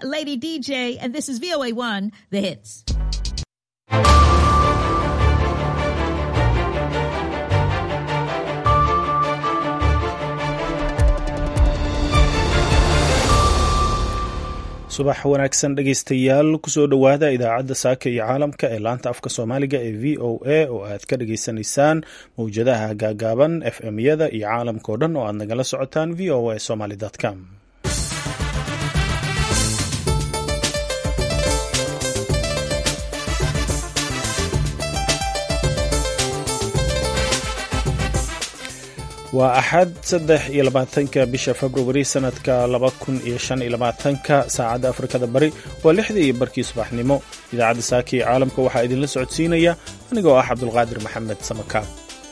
Lady DJ, and this is VOA1, The Hits. subax wanaagsan dhegaystayaal kusoo dhowaada idaacadda saaka iyo caalamka ee laanta afka soomaaliga ee v o a oo aad ka dhageysanaysaan mawjadaha gaagaaban f m yada iyo caalamka oo dhan oo aad nagala socotaan v o a somaly com waa axad saddex iyo labaatanka bisha februari sanadka laba kun iyo shan iyo labaatanka saacadda afrikada bari waa lixdii iyo barkii subaxnimo idaacadda saaka iyo caalamka waxaa idinla socodsiinaya anigoo ah cabdulqaadir maxamed samakaab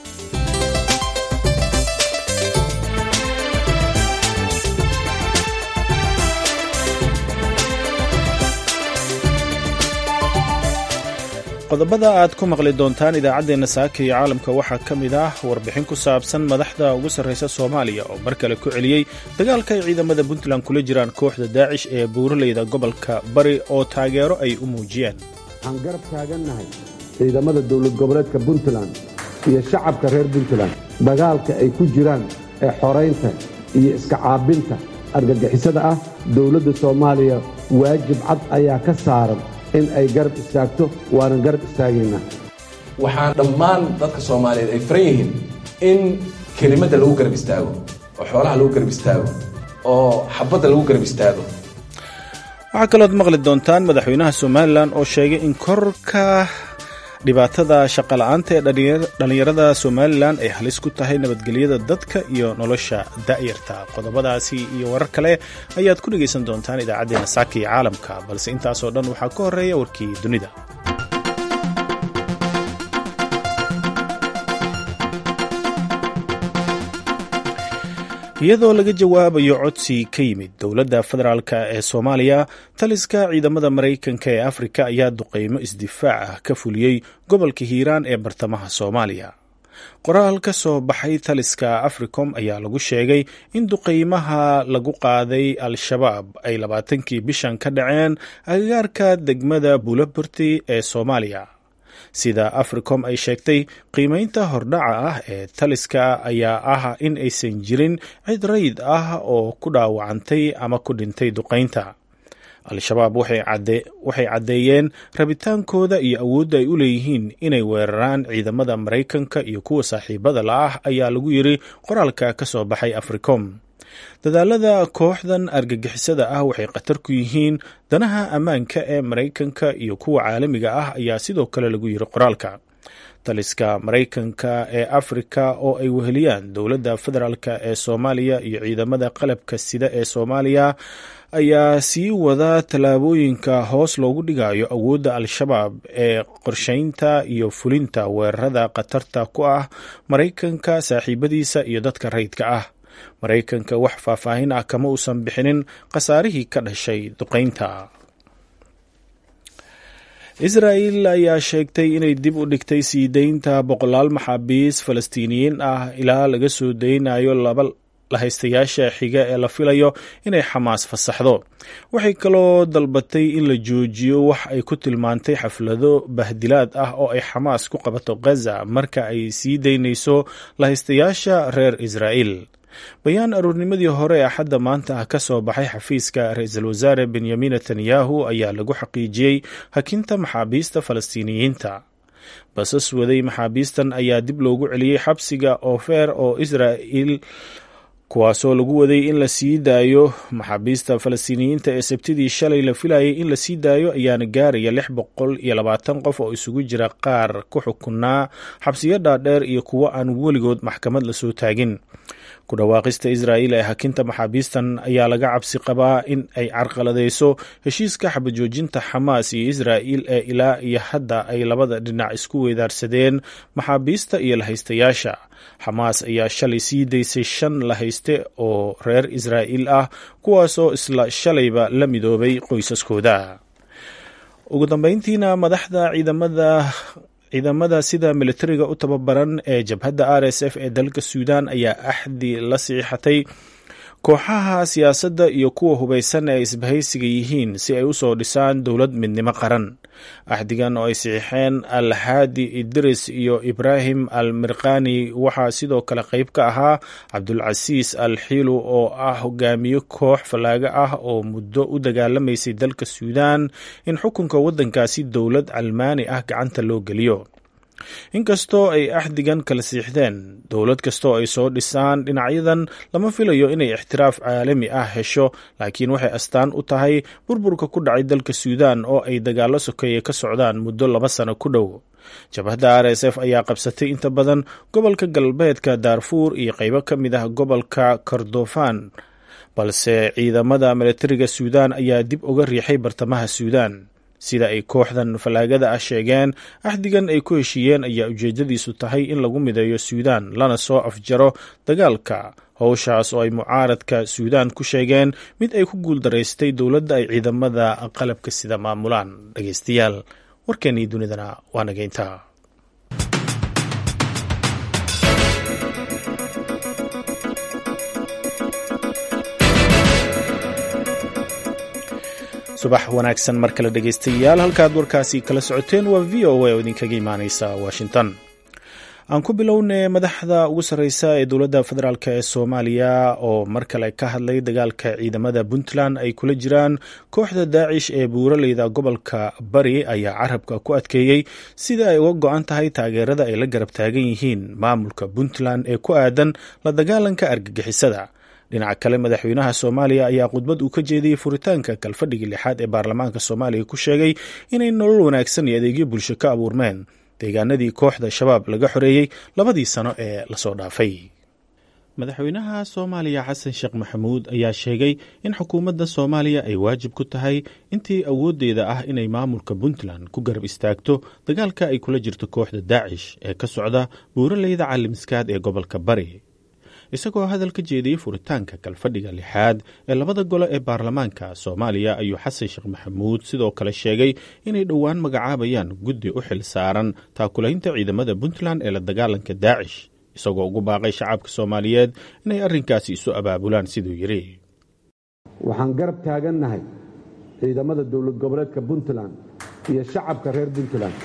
qodobada aad ku maqli doontaan idaacaddeenna saaka iyo caalamka waxaa ka mid ah warbixin ku saabsan madaxda ugu sarraysa soomaaliya oo mar kale ku celiyey dagaalka ay ciidamada puntland kula jiraan kooxda daacish ee buuraleyda gobolka bari oo taageero ay u muujiyeen waxaan garab taagannahay ciidamada dowlad goboleedka puntland iyo shacabka reer puntland dagaalka ay ku jiraan ee xoraynta iyo iska caabinta argagixisada ah dowladda soomaaliya waajib cad ayaa ka saaran in ay garab istaagto waanan garab istaagaynaa waxaan dhammaan dadka soomaaliyeed ay faran yihiin in kelimadda lagu garab istaago oo xoolaha lagu garab istaago oo xabadda lagu garab istaago waxaa kalood maqli doontaan madaxweynaha somalilan oo sheegay in korka dhibaatada shaqola'aanta ee dhallinyarada somalilan ay halis ku tahay nabadgelyada dadka iyo nolosha da'yarta qodobadaasi iyo warar kale ayaad ku dhegaysan doontaan idaacaddeenna saaka iyo caalamka balse intaasoo dhan waxaa ka horreeya warkii dunida iyadoo laga jawaabayo codsi ka yimid dowladda federaalk ee soomaaliya taliska ciidamada maraykanka ee afrika ayaa duqeymo isdifaac ah ka fuliyey gobolka hiiraan ee bartamaha soomaaliya qoraal ka soo baxay taliska africom ayaa lagu sheegay in duqeymaha lagu qaaday al-shabaab ay labaatankii bishan ka dhaceen agagaarka degmada buulaburti ee soomaaliya sida africom ay sheegtay qiimeynta hordhaca ah ee taliska ayaa ah in aysan jirin cid rayid ah oo ku dhaawacantay ama ku dhintay duqeynta al-shabaab waxay caddeeyeen rabitaankooda iyo awoodda ay u leeyihiin inay weeraraan ciidamada maraykanka iyo kuwa saaxiibada la ah ayaa lagu yiri qoraalka ka soo baxay africom dadaalada kooxdan argagixisada ah waxay khatar ku yihiin danaha ammaanka ee maraykanka iyo kuwa caalamiga ah ayaa sidoo kale lagu yiri qoraalka taliska maraykanka ee afrika oo ay weheliyaan dowladda federaalk ee soomaaliya iyo ciidamada qalabka sida ee soomaaliya ayaa sii wada tallaabooyinka hoos loogu dhigayo awoodda al-shabaab ee qorsheynta iyo fulinta weerarada khatarta ku ah maraykanka saaxiibadiisa iyo dadka rayidka ah maraykanka wax faahfaahin ah kama uusan bixinin khasaarihii ka dhashay duqeynta israa'el ayaa sheegtay inay dib u dhigtay sii deynta boqolaal maxaabiis falastiiniyiin ah ilaa laga soo daynayo laba lahaystayaasha xiga ee la filayo inay xamaas fasaxdo waxay kaloo dalbatay in la joojiyo wax ay ku tilmaantay xaflado bahdilaad ah oo ay xamaas ku qabato ghaza marka ay sii daynayso lahaystayaasha reer israa'el bayaan aruurnimadii hore ee axadda maanta ah ka soo baxay xafiiska ra-iisul wasaare benyamin netanyahu ayaa lagu xaqiijiyey hakinta maxaabiista falastiiniyiinta basas waday maxaabiistan ayaa dib loogu celiyey xabsiga ofer oo israa'il kuwaasoo lagu waday in la sii daayo maxaabiista falastiiniyiinta ee sabtidii shalay la filayay in la sii daayo ayaana gaaraya lix boqol iyo labaatan qof oo isugu jira qaar ku xukunaa xabsiyo dhaadheer iyo kuwo aan weligood maxkamad lasoo taagin ku dhawaaqista israa'il ee hakinta maxaabiistan ayaa laga cabsi qabaa in ay carqaladeyso heshiiska xabajoojinta xamaas iyo israa'il ee ilaa iyo hadda ay labada dhinac isku weydaarsadeen maxaabiista iyo lahaystayaasha xamaas ayaa shalay sii daysay shan lahayste oo reer israa'il ah kuwaasoo isla shalayba la midoobay qoysaskooda ugu dambeyntiina madaxda ciidamada ciidamada sida militariga u tababaran ee jabhadda r s f ee dalka suudan ayaa axdi la siixatay kooxaha siyaasadda iyo kuwa hubaysan ee isbahaysiga yihiin si ay u soo dhisaan dowlad midnimo qaran axdigan oo ay saxiixeen alxaadi idris iyo ibraahim al mirkani waxaa sidoo kale qayb ka ahaa cabdulcasiis al xiilu oo ah hogaamiye koox fallaaga ah oo muddo u dagaalamaysay dalka suudaan in xukunka waddankaasi dowlad calmaani ah gacanta loo geliyo inkastoo ay axdigan kala siixdeen dowlad kastoo ay soo dhisaan dhinacyadan lama filayo inay ixtiraaf caalami ah hesho laakiin waxay astaan u tahay burburka ku dhacay dalka suudaan oo ay dagaallo sokeeye ka socdaan muddo laba sano ku dhow jabhadda r s f ayaa qabsatay inta badan gobolka galbeedka daarfuur iyo qaybo ka mid ah gobolka kordofan balse ciidamada milatariga suudaan ayaa dib uga riixay bartamaha suudaan sida ay kooxdan fallaagada ah sheegeen axdigan ay ku heshiiyeen ayaa ujeedadiisu tahay in lagu mideeyo suudaan lana soo afjaro dagaalka howshaas oo ay mucaaradka suudaan ku sheegeen mid ay ku guuldaraystay dowladda ay ciidamada qalabka sida maamulaan dhegeystayaal warkeennii dunidana waa nageynta subax wanaagsan mar kale dhegeystayaal halkaad warkaasi kala socoteen waa v o a oo idinkaga imaaneysa washington aan ku bilownay madaxda ugu sarreysa ee dowladda federaalk ee soomaaliya oo mar kale ka hadlay dagaalka ciidamada puntland ay kula jiraan kooxda daacish ee buuraleyda gobolka bari ayaa carabka ku adkeeyey sida ay uga go-an tahay taageerada ay la garab taagan yihiin maamulka puntland ee ku aadan la dagaalanka argagixisada dhinaca kale madaxweynaha soomaaliya ayaa khudbad uu ka jeediyey furitaanka kalfadhigii lixaad ee baarlamaanka soomaaliya ku sheegay inay nolol wanaagsan iyo adeegyo bulsho ka abuurmeen deegaanadii kooxda shabaab laga xoreeyey labadii sano ee lasoo dhaafay madaxweynaha soomaaliya xasan sheekh maxamuud ayaa sheegay in xukuumadda soomaaliya ay waajib ku tahay intii awooddeeda ah inay maamulka puntland ku garab istaagto dagaalka ay kula jirto kooxda daacish ee ka socda buuraleyda caalimiskaad ee gobolka bari isagoo hadal ka jeediyey furitaanka kalfadhiga lixaad ee labada gole ee baarlamaanka soomaaliya ayuu xasan sheekh maxamuud sidoo kale sheegay inay dhowaan magacaabayaan guddi u xil saaran taakulaynta ciidamada puntland ee la dagaalanka daacish isagoo ugu baaqay shacabka soomaaliyeed inay arrinkaasi isu abaabulaan siduu yidhi waxaan garab taagannahay ciidamada dowlad goboleedka puntland iyo shacabka reer puntland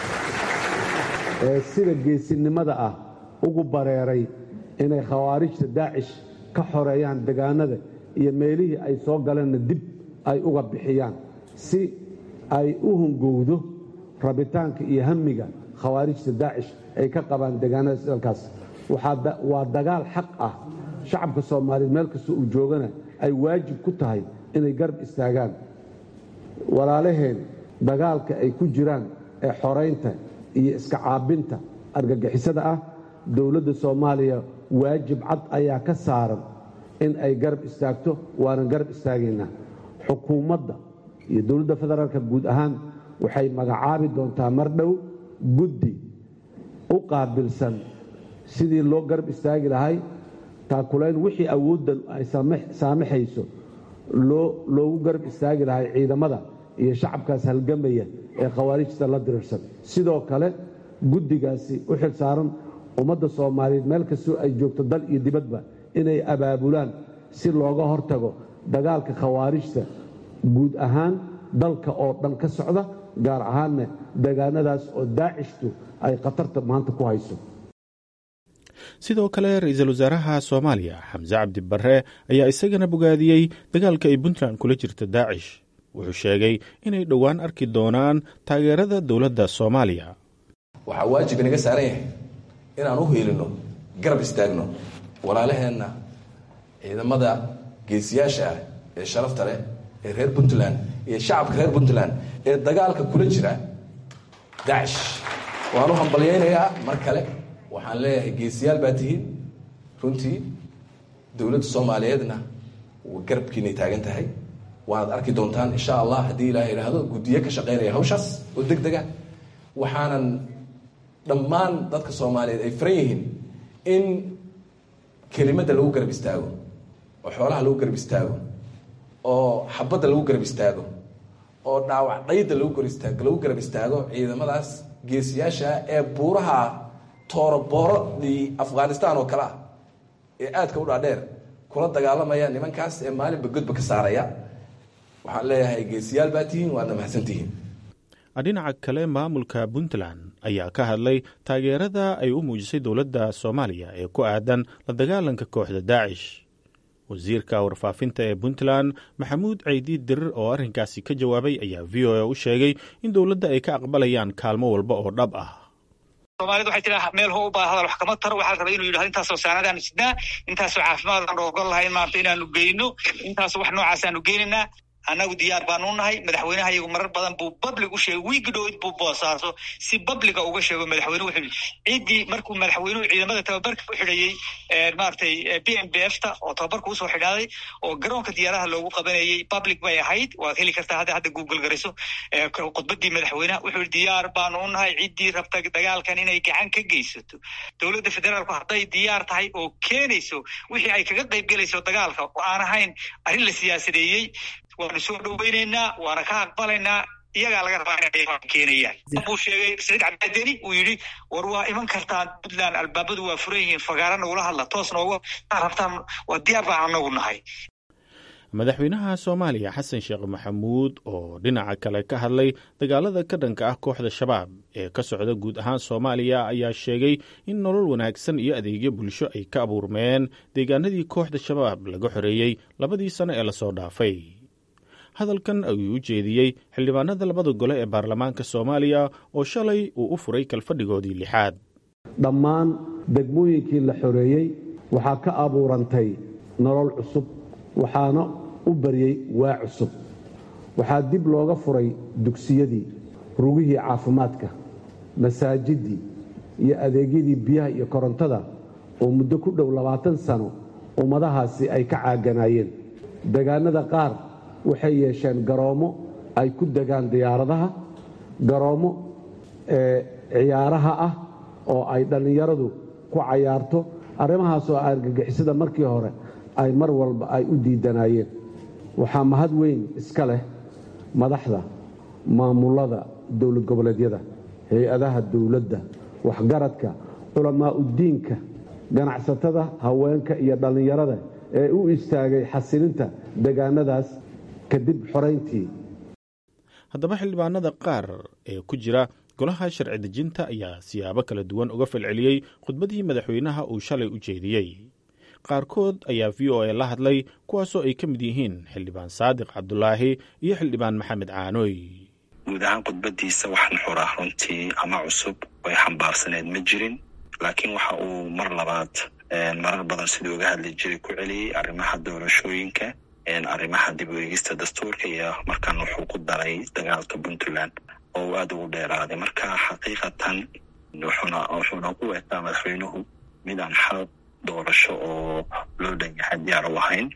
ee sida geesinimada ah ugu bareeray inay khawaarijta daacish ka xoreeyaan degaanada iyo meelihii ay soo galeenna dib ay uga bixiyaan si ay u hungowdo rabitaanka iyo hamiga khawaarijta daacish ay ka qabaan degaanada dalkaas waa dagaal xaq ah shacabka soomaaliyeed meel kasta uu joogana ay waajib ku tahay inay garab istaagaan walaalaheen dagaalka ay ku jiraan ee xoraynta iyo iska caabinta argagixisada ah dowladda soomaaliya waajib cad ayaa ka saaran in ay garab istaagto waanan garab istaagaynaa xukuumadda iyo dowladda federaalka guud ahaan waxay magacaabi doontaa mar dhow guddi u qaabilsan sidii loo garab istaagi lahay taakulayn wixii awooddan ay saamaxayso loogu garab istaagi lahay ciidamada iyo shacabkaas halgamaya ee khawaarijta la dirirsan sidoo kale guddigaasi u xil saaran ummadda soomaaliyeed meel kastoo ay joogto dal iyo dibadba inay abaabulaan si looga hortago dagaalka khawaarijta guud ahaan dalka oo dhan ka socda gaar ahaanna degaanadaas oo daacishtu ay khatarta maanta ku hayso sidoo kale ra-iisul wasaaraha soomaaliya xamse cabdi barre ayaa isagana bogaadiyey dagaalka ay puntland kula jirta daacish wuxuu sheegay inay dhowaan arki doonaan taageerada dowladda soomaaliya waxaa waajib inaga saaran yahay inaan u hiilino garab istaagno walaalaheenna ciidamada geesiyaasha ah ee sharafta leh ee reer puntland iyo shacabka reer puntland ee dagaalka kula jira dacish waan u hambalyaynayaa mar kale waxaan leeyahay geesiyaal baa tihiin runtii dowladda soomaaliyeedna garabkiinay taagan tahay waanaad arki doontaan insha allah haddii ilaah idhaahdo guddiyo ka shaqaynaya hawshaas oo deg dega waxaanan dhammaan dadka soomaaliyeed ay faran yihiin in kelimadda lagu garab istaago oo xoolaha lagu garab istaago oo xabadda lagu garab istaago oo dhaawac dhayda lagu lagu garab istaago ciidamadaas geesiyaasha ee buuraha tooroboorodii afghanistan oo kale ah ee aadka u dhaadheer kula dagaalamaya nimankaas ee maalinba godba ka saaraya waxaan leeyahay geesiyaal baa tihiin waadna mahadsantihiin dhinaca kale maamulka puntland ayaa ka hadlay taageerada ay u muujisay dowladda soomaaliya ee ku aadan la dagaalanka kooxda daacish wasiirka warfaafinta ee puntland maxamuud ceydiid dirir oo arrinkaasi ka jawaabay ayaa v o a u sheegay in dowladda ay ka aqbalayaan kaalmo walba oo dhab ah soomaalida waxay tiraa meel ho u baa hadal wax kama taro waxaa la rabaa inuu yidhahdo intaasoo saanadaanu sidnaa intaasoo caafimaad aan ogol lahayn maarata inaanu geyno intaasoo wax noocaas aanu geynaynaa annagu diyaar baanu nahay madaxweynaha iyagu marar badan buu public u sheegay wiigi dhowid buu boosaaso si publica uga sheego madaxweyne wuxuu ciddii markuu madaxweynuhu ciidamada tababarka u xidhayey maaragtay b m b f ta oo tababarka usoo xidhaaday oo garoonka diyaaraha loogu qabanayey public bay ahayd waad heli kartaa hadda hadda google garayso khudbadii madaxweyneha wuxuu yihi diyaar baanu u nahay ciddii rabta dagaalkan inay gacan ka geysato dowladda federaalku hadday diyaar tahay oo keenayso wixii ay kaga qayb gelayso dagaalka oo aan ahayn arrin la siyaasadeeyey waanu soo dhoweyneynaa waana ka aqbalaynaa iyagaa laga rabaa inay keenayaan buu sheegay saciid cabdideni uu yidhi war waa iman kartaan puntland albaabadu waa furan yihiin fagaara nagula hadla toos nooga rabtaan waa diyaar baan anagu nahay madaxweynaha soomaaliya xasan sheekh maxamuud oo dhinaca kale ka hadlay dagaalada ka dhanka ah kooxda shabaab ee ka socda guud ahaan soomaaliya ayaa sheegay in nolol wanaagsan iyo adeegyo bulsho ay ka abuurmeen deegaanadii kooxda shabaab laga xoreeyey labadii sano ee lasoo dhaafay hadalkan ayuu u jeediyey xildhibaanada labada gole ee baarlamaanka soomaaliya oo shalay uu u furay kalfadhigoodii lixaad dhammaan degmooyinkii la xoreeyey waxaa ka abuurantay nolol cusub waxaana u baryey waa cusub waxaa dib looga furay dugsiyadii rugihii caafimaadka masaajiddii iyo adeegyadii biyaha iyo korontada oo muddo ku dhow labaatan sano ummadahaasi ay ka caaganaayeen degaannada qaar waxay yeesheen garoommo ay ku degaan diyaaradaha garoommo ciyaaraha ah oo ay dhallinyaradu ku cayaarto arrimahaasoo argagixisada markii hore ay mar walba ay u diidanaayeen waxaa mahad weyn iska leh madaxda maamullada dowlad goboleedyada hay-adaha dowladda waxgaradka culamaa'uddiinka ganacsatada haweenka iyo dhallinyarada ee u istaagay xasilinta degaanadaas kadib xorayntii haddaba xildhibaanada qaar ee ku jira golaha sharci dejinta ayaa siyaabo kala duwan uga falceliyey khudbadii madaxweynaha uu shalay u jeediyey qaarkood ayaa v o a la hadlay kuwaasoo ay ka mid yihiin xildhibaan saadiq cabdulaahi iyo xildhibaan maxamed caanooy guud ahaan khudbadiisa wax nuxur ah runtii ama cusub way xambaarsaneed ma jirin laakiin waxa uu mar labaad marar badan siduu uga hadli jiray ku celiyey arrimaha doorashooyinka arrimaha dib u eegista dastuurka iyo markaan wuxuu ku daray dagaalka puntland oo uu aada ugu dheeraaday marka xaqiiqatan wuxuuna wuxuuna u eegtaa madaxweynuhu mid aan xal doorasho oo loo dhan yahay diyaar u ahayn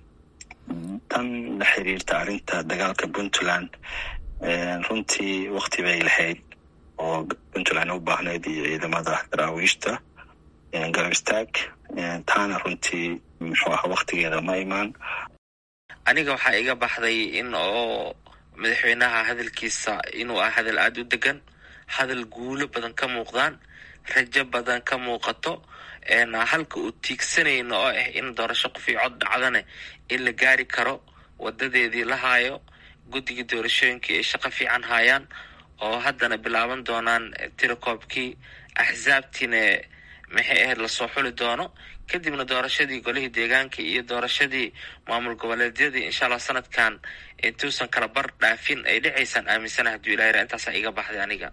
tan la xiriirta arrinta dagaalka puntland runtii wakti bay lahayd oo puntland u baahnayd iyo ciidamada daraawiishta garab istaag taana runtii muxuu ahaa waktigeeda ma imaan aniga waxaa iga baxday in oo madaxweynaha hadalkiisa inuu ah hadal aada u degan hadal guulo badan ka muuqdaan rajo badan ka muuqato halka uu tiigsanayno oo ah in doorasho qof io cod dhacdane in la gaari karo wadadeedii la haayo guddigii doorashooyinkii ay shaqo fiican haayaan oo haddana bilaaban doonaan tirakoobkii axsaabtiina maxay ahayd lasoo xuli doono kadibna doorashadii golihii deegaanka iyo doorashadii maamul goboleedyadii insha allah sanadkan intuusan kala bar dhaafin ay dhicaysaan aaminsana hadduu ilah yara intaasaa iga baxday aniga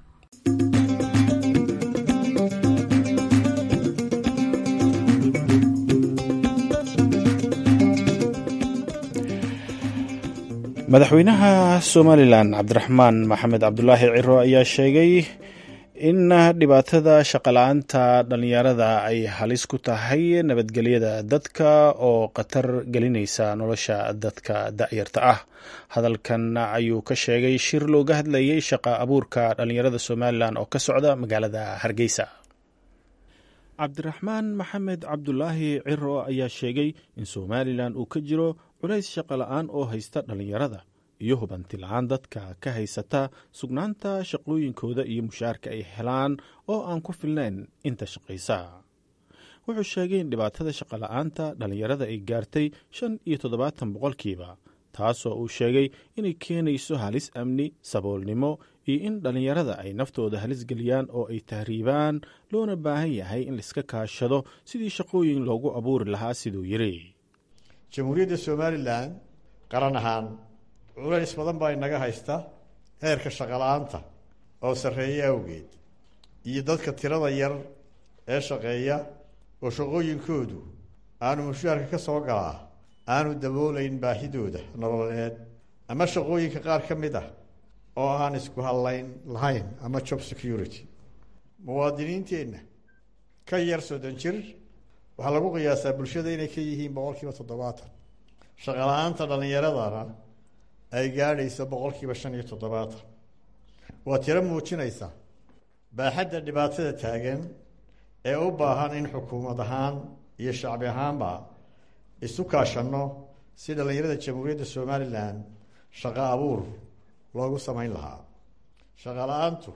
madaxweynaha somalilan cabdiraxmaan maxamed cabdulaahi ciro ayaa sheegay in dhibaatada shaqala-aanta dhallinyarada ay halis ku tahay nabadgelyada dadka oo khatar gelinaysa nolosha dadka da'yarta ah hadalkan ayuu ka sheegay shir looga hadlayay shaqa abuurka dhallinyarada somalilan oo ka socda magaalada hargeysa cabdiraxmaan maxamed cabdulaahi ciro ayaa sheegay in somalilan uu ka jiro culays shaqo la-aan oo haysta dhallinyarada iyo hubanti la-aan dadka ka haysata sugnaanta shaqooyinkooda iyo mushaarka ay helaan oo aan ku filnayn inta shaqaysa wuxuu sheegay in dhibaatada shaqola'aanta dhallinyarada ay gaartay shan iyo toddobaatan boqolkiiba taasoo uu sheegay inay keenayso halis amni saboolnimo iyo in dhallinyarada ay naftooda halis geliyaan oo ay tahriibaan loona baahan yahay in laiska kaashado sidii shaqooyin loogu abuuri lahaa siduu yidhi jamhuuriyadda somalilan qaran ahaan culays badan baa inaga haysta heerka shaqola'aanta oo sarreeya awgeed iyo dadka tirada yar ee shaqeeya oo shaqooyinkoodu aanu mushaarka ka soo galaa aanu daboolayn baahidooda nololeed ama shaqooyinka qaar ka mid ah oo aan isku hadlayn lahayn ama job security muwaadiniinteenna ka yar soddon jir waxaa lagu qiyaasaa bulshada inay ka yihiin boqol kiiba toddobaatan shaqala-aanta dhallinyaradana ay gaadhayso boqol kiiba shan iyo toddobaatan waa tiro muujinaysa baaxadda dhibaatada taagan ee u baahan in xukuumad ahaan iyo shacbi ahaanba isu kaashanno si dhallinyarada jamhuuriyadda somalilan shaqo abuur loogu samayn lahaa shaqo la-aantu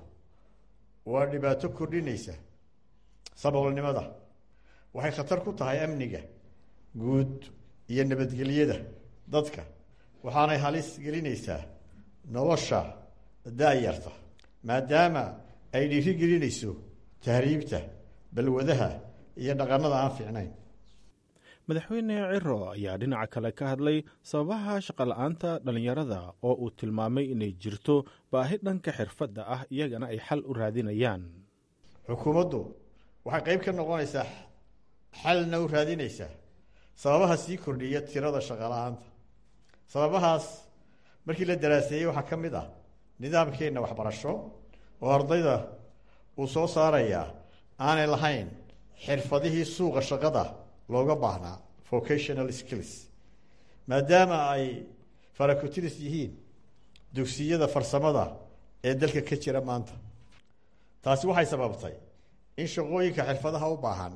waa dhibaato kordhinaysa saboolnimada waxay khatar ku tahay amniga guud iyo nabadgelyada dadka waxaanay halis gelinaysaa nolosha da-yarta maadaama ay dhiiri gelinayso tahriibta balwadaha iyo dhaqanada aan fiicnayn madaxweyne ciro ayaa dhinaca kale ka hadlay sababaha shaqola'aanta dhallinyarada oo uu tilmaamay inay jirto baahi dhanka xirfadda ah iyagana ay xal u raadinayaan xukuumaddu waxay qeyb ka noqonaysaa xalna u raadinaysaa sababaha sii kordhiya tirada shaqola'aanta sababahaas markii la daraaseeyey waxaa ka mid ah nidaamkeenna waxbarasho oo ardayda uu soo saarayaa aanay lahayn xirfadihii suuqa shaqada looga baahnaa vocational skills maadaama ay farakotiris yihiin dugsiyada farsamada ee dalka ka jira maanta taasi waxay sababtay in shaqooyinka xirfadaha u baahan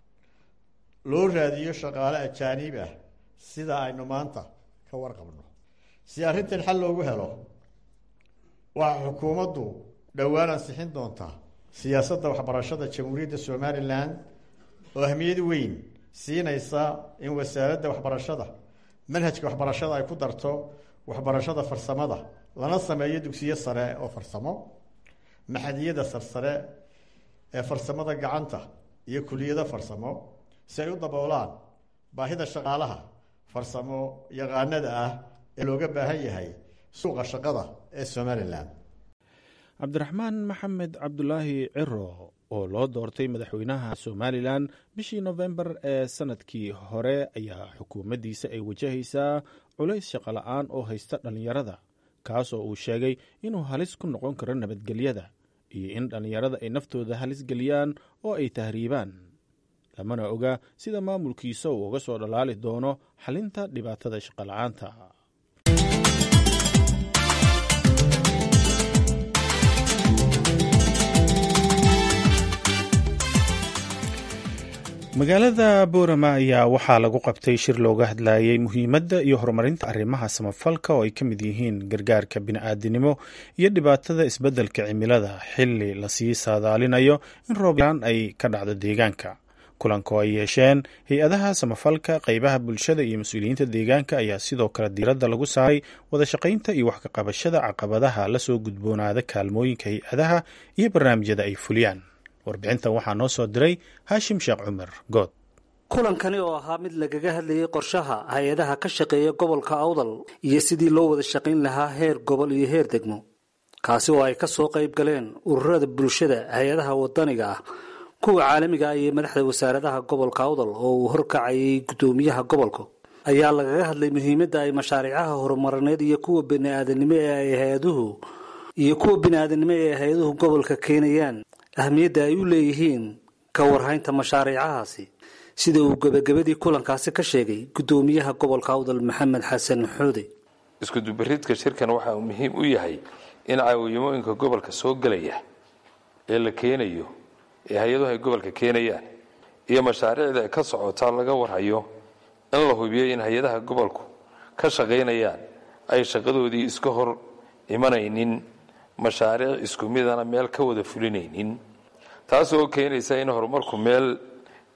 loo raadiyo shaqaale ajaaniib ah sida aynu maanta ka warqabno si arrintan xal loogu helo waxaa xukuumaddu dhowaan ansixin doontaa siyaasadda waxbarashada jamhuuriyadda somalilan oo ahmiyad weyn siinaysa in wasaaradda waxbarashada manhajka waxbarashada ay ku darto waxbarashada farsamada lana sameeyo dugsiyo sare oo farsamo maxadiyada sarsare ee farsamada gacanta iyo kuliyado farsamo si ay u daboolaan baahida shaqaalaha farsamo yaqaanada ah ee looga baahan yahay suuqa shaqada ee somalilan cabdiraxmaan maxamed cabdulaahi ciro oo loo doortay madaxweynaha somalilan bishii nofembar ee sanadkii hore ayaa xukuumaddiisa ay wajahaysaa culays shaqola'aan oo haysta dhallinyarada kaasoo uu sheegay inuu halis ku noqon karo nabadgelyada iyo in dhallinyarada ay naftooda halis geliyaan oo ay tahriibaan lamana oga sida maamulkiisa uu uga soo dhalaali doono xalinta dhibaatada shaqola'aanta magaalada boorama ayaa waxaa lagu qabtay shir looga hadlayay muhiimadda iyo horumarinta arrimaha samafalka oo ay ka mid yihiin gargaarka bini'aadinimo iyo dhibaatada isbeddelka cimilada xilli lasii saadaalinayo in rooblaan ay ka dhacdo deegaanka kulanka oo ay yeesheen hay-adaha samafalka qeybaha bulshada iyo mas-uuliyiinta deegaanka ayaa sidoo kale diiradda lagu saaray wada shaqaynta iyo wax kaqabashada caqabadaha lasoo gudboonaada kaalmooyinka hay-adaha iyo barnaamijyada ay fuliyaan warbixintan waxaa noo soo diray haashim sheekh cumar good kulankani oo ahaa mid lagaga hadlayay qorshaha hay-adaha ka shaqeeya gobolka awdal iyo sidii loo wada shaqayn lahaa heer gobol iyo heer degmo kaasi oo ay ka soo qayb galeen ururada bulshada hay-adaha wadaniga ah kuwa caalamiga ah iyo madaxda wasaaradaha gobolka awdal oo uu horkacayay guddoomiyaha gobolka ayaa lagaga hadlay muhiimadda ay mashaariicaha horumarineed iyo kuwa biniaadanimo ee ay hay-aduhu iyo kuwa bini-aadanimo ee ay hay-aduhu gobolka keenayaan ahmiyadda ay u leeyihiin ka warhaynta mashaariicahaasi sida uu gebagabadii kulankaasi ka sheegay guddoomiyaha gobolka awdal maxamed xasan xuude iskudubaridka shirkan waxa uu muhiim u yahay in caawimooyinka gobolka soo gelaya ee la keenayo ee hay-aduhu ay gobolka keenayaan iyo mashaariicda ka socotaa laga warhayo in la hubiyo in hay-adaha gobolku ka shaqaynayaan ay shaqadoodii iska hor imanaynin mashaariic isku midana meel ka wada fulinaynin taas oo keenaysa in horumarku meel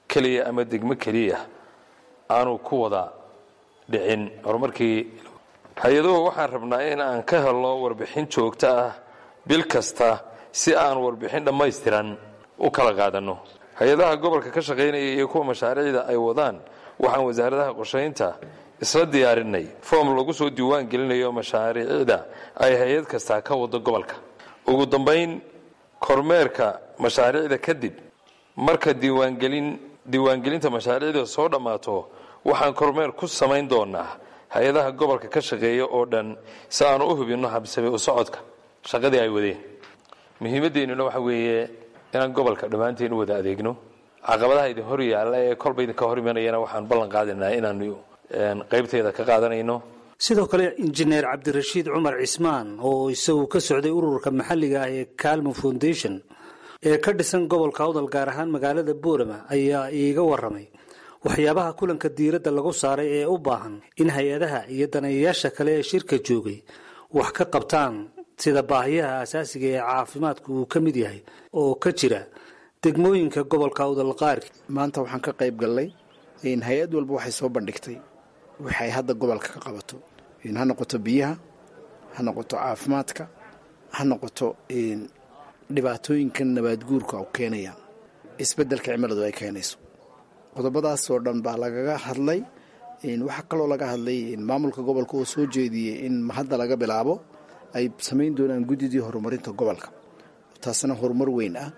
keliya ama degmo keliya aanu ku wada dhicin horumarkii hay-aduhu waxaan rabnaa in aan ka helno warbixin joogto ah bil kasta si aan warbixin dhammaystiran u kala qaadanno hay-adaha gobolka ka shaqaynaya iyo kuwa mashaariicda ay wadaan waxaan wasaaradaha qorshaynta isla diyaarinay foom lagu soo diiwaan gelinayo mashaariicda ay hay-ad kastaa ka wado gobolka ugu dambayn kormeerka mashaariicda kadib marka diiwaangelin diiwaangelinta mashaariicda soo dhammaato waxaan kormeer ku samayn doonaa hay-adaha gobolka ka shaqeeya oo dhan si aan u hubinno habsame u socodka shaqadii ay wadeen muhiimaddeennuna waxa weeye inaan gobolka dhammaanteen u wada adeegno caqabadaha idin hor yaalla ee kolba idinka hor imanayana waxaan ballan qaadinaa inaanu qaybteeda ka qaadanayno sidoo kale injineer cabdirashiid cumar cismaan oo isagu ka socday ururka maxalliga ah ee calmo foundation ee ka dhisan gobolka awdal gaar ahaan magaalada boorama ayaa iiga waramay waxyaabaha kulanka diiradda lagu saaray ee u baahan in hay-adaha iyo daneeyayaasha kale ee shirka joogay wax ka qabtaan sida baahiyaha asaasiga ee caafimaadku uu ka mid yahay oo ka jira degmooyinka gobolka awdal qaarki maanta waxaan ka qayb gallay hay-ad walba waxay soo bandhigtay waxay hadda gobolka ka qabato ha noqoto biyaha ha noqoto caafimaadka ha noqoto dhibaatooyinka nabaadguurka u keenaya isbeddelka cimiladu ay keenayso qodobadaasoo dhan baa lagaga hadlay waxaa kaloo laga hadlay maamulka gobolka oo soo jeediyey in hadda laga bilaabo ay samayn doonaan guddidii horumarinta gobolka taasna horumar weyn ah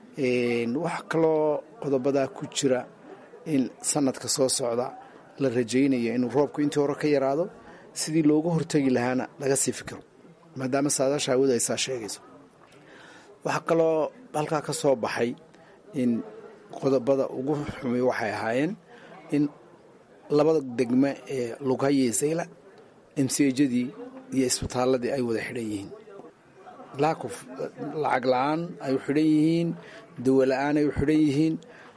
waxaa kaloo qodobadaa ku jira in sanadka soo socda la rajaynayo inuu roobku intii hore ka yaraado sidii looga hortegi lahaana laga sii fikiro maadaama saadaasha hawadu ay saa sheegayso waxaa kaloo halkaa ka soo baxay in qodobada ugu xumi waxay ahaayeen in labada degme ee lughaye sayla emsejadii iyo isbitaaladii ay wada xidhan yihiin laakuf lacag la-aan ay u xidhan yihiin dawo la-aan ay u xidhan yihiin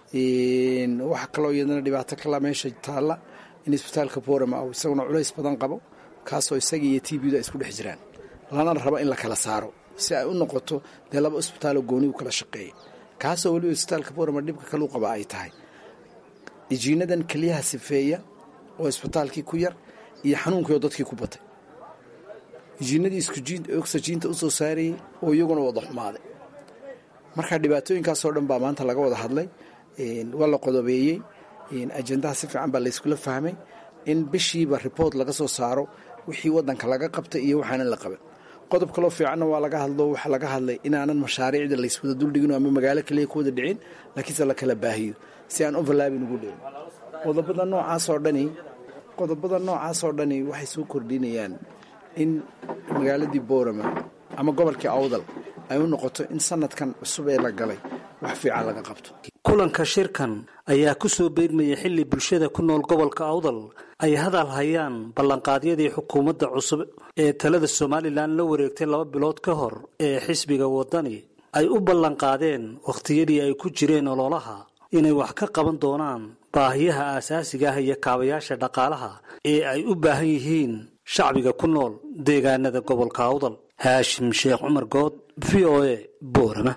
waxa kaloo iyadana dhibaato kala meesha taalla in isbitaalka borama u isaguna culays badan qabo kaasoo isaga iyo t bdu ay isku dhex jiraan lana rabo in la kala saaro si ay u noqoto dee laba isbitaaloo gooni u kala shaqeeya kaasoo weliba isbitaalka borama dhibka kalu qaba ay tahay ijiinadan keliyaha sifeeya oo isbitaalkii ku yar iyo xanuunkiioo dadkii ku batay ijiinadii oxyjiinta usoo saarayay oo iyaguna wada xumaaday marka dhibaatooyinkaasoo dhan baa maanta laga wada hadlay waa la qodobeeyey ajendaha si fiican baa layskula fahmay in bishiiba report laga soo saaro wixii wadanka laga qabtay iyo waxaanan la qaban qodob kaloo fiicanna waa laga hadlo waxaa laga hadlay inaanan mashaariicda layswada duldhigino ama magaalo kaliya ku wada dhicin laakiinse la kala baahiyo si aan overlaabin ugu dhicin qodobada noocaasoo dhani qodobada noocaasoo dhani waxay soo kordhinayaan in magaaladii boorama ama gobolkii awdal ay u noqoto in sanadkan cusub ee la galay wax fiican laga qabto kulanka shirkan ayaa ku soo beegmaya xilli bulshada ku nool gobolka awdal ay hadal hayaan ballanqaadyadii xukuumadda cusub ee talada somalilan la wareegtay laba bilood ka hor ee xisbiga wadani ay u ballanqaadeen wakhtiyadii ay ku jireen ololaha inay wax ka qaban doonaan baahiyaha aasaasiga ah iyo kaabayaasha dhaqaalaha ee ay u baahan yihiin shacbiga ku nool deegaanada gobolka awdal haashim sheekh cumar good v o a boorama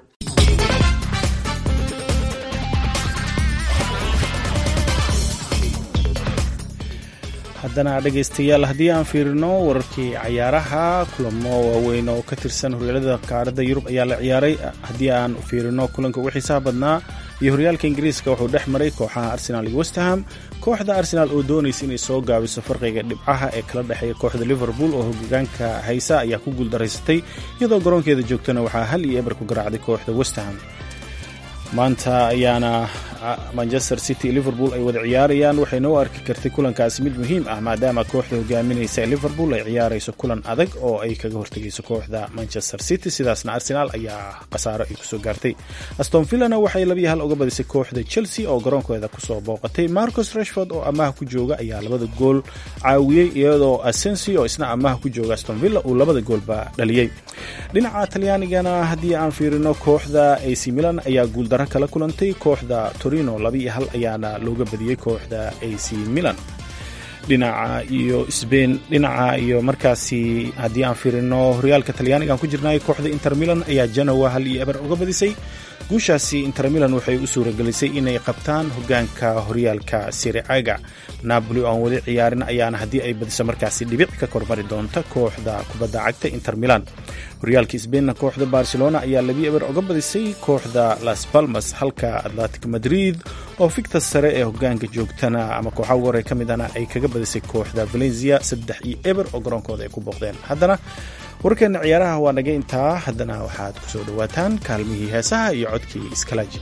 haddana dhegaystayaal haddii aan fiirino wararkii cayaaraha kulamo waaweyn oo ka tirsan horyaalada qaaradda yurub ayaa la ciyaaray haddii aan fiirino kulanka ugu xiisaha badnaa iyo horyaalka ingiriiska wuxuu dhex maray kooxaha arsenal iyo westham kooxda arsenal oo doonaysa inay soo gaabiso farqiga dhibcaha ee kala dhexeeya kooxda liverpool oo hogaanka haysa ayaa ku guuldaraysatay iyadoo garoonkeeda joogtana waxaa hal iyo eber ku garaacday kooxda westham maanta ayaana manchester city liverpool ay wada ciyaarayaan waxayna u arki kartay kulankaasi mid muhiim ah maadaama kooxda hogaaminaysa liverpool ay ciyaarayso kulan adag oo ay kaga hortegayso kooxda manchester city sidaasna arsenal ayaa khasaaro ay kusoo gaartay aston villana waxay labiyo hal uga badisay kooxda chelsea oo garoonkeeda kusoo booqatay marcus rashford oo amaha ku jooga ayaa labada gool caawiyey iyadoo asensi oo isna amaha ku jooga aston villa uu labada goolba dhaliyey dhinaca talyaanigana haddii aan fiirino kooxda ac milan ayaa guuldaro kala kulantay kooxda torino labiiyo hal ayaana looga badiyey kooxda ac milan dhinaca iyo sbain dhinaca iyo markaasi haddii aan fiirino horyaalka talyaaniga aan ku jirnay kooxda inter milan ayaa janowa hal iyo eber uga badisay guushaasi inter milan waxay u suuragelisay inay qabtaan hogaanka horyaalka siricaga napoli oo aan weli ciyaarin ayaana haddii ay badiso markaasi dhibic ka kormari doonta kooxda kubadda cagta inter milan horyaalka sbeinna kooxda barcelona ayaa labi eber oga badisay kooxda las balmas halka atlantic madrid oo fikta sare ee hogaanka joogtana ama kooxa ugu hore ka midana ay kaga badisay kooxda valencia saddex iyo eber oo garoonkooda ay ku booqdeen haddana wararkeena ciyaaraha waa naga intaa haddana waxaad ku soo dhowaataan kaalmihii heesaha iyo codkii iskalaaji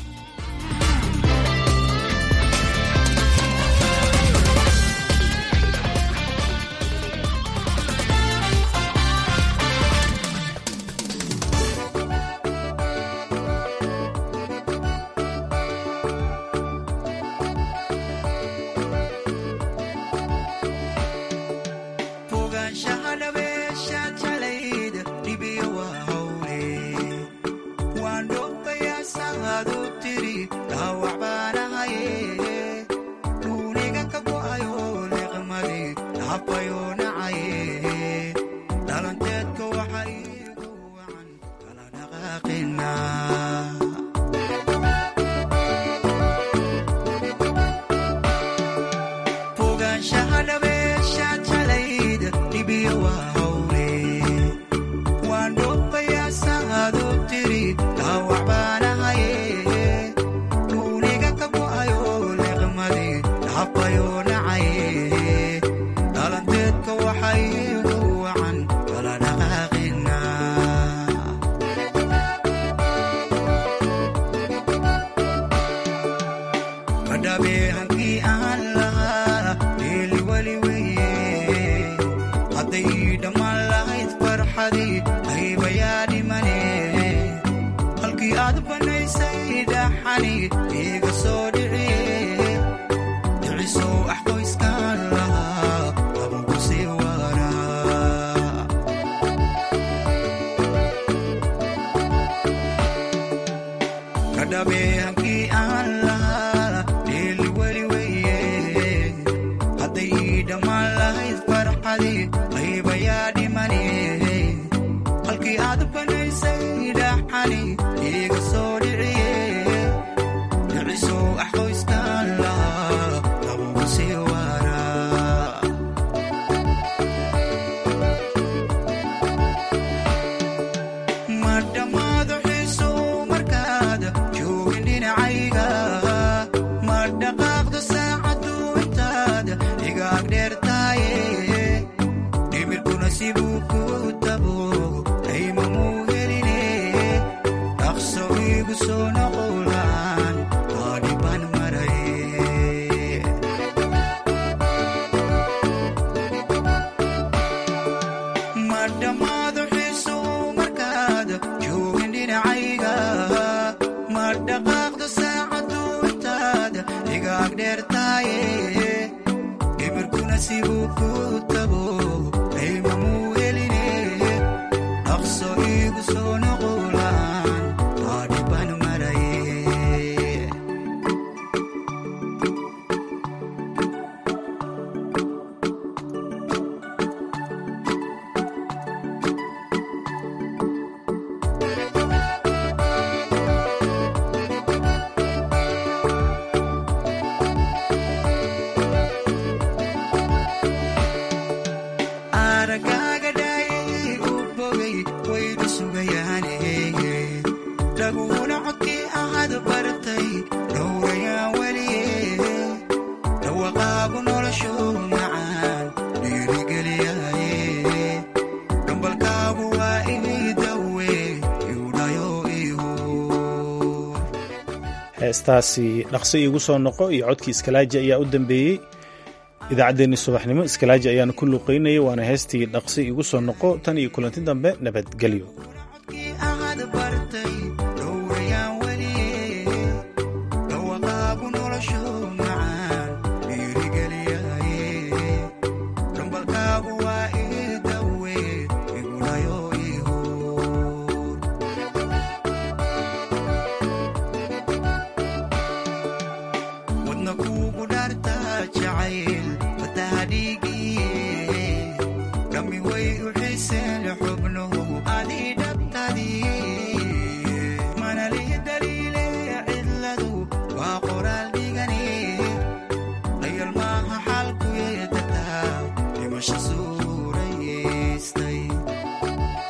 heestaasi dhaqso iigu soo noqo iyo codkii iskalaaji ayaa u dambeeyey idaacaddeenni subaxnimo iskalaaji ayaana ku luuqaynayay waana heestii dhaqso iigu soo noqo tan iyo kulanti dambe nabadgelyo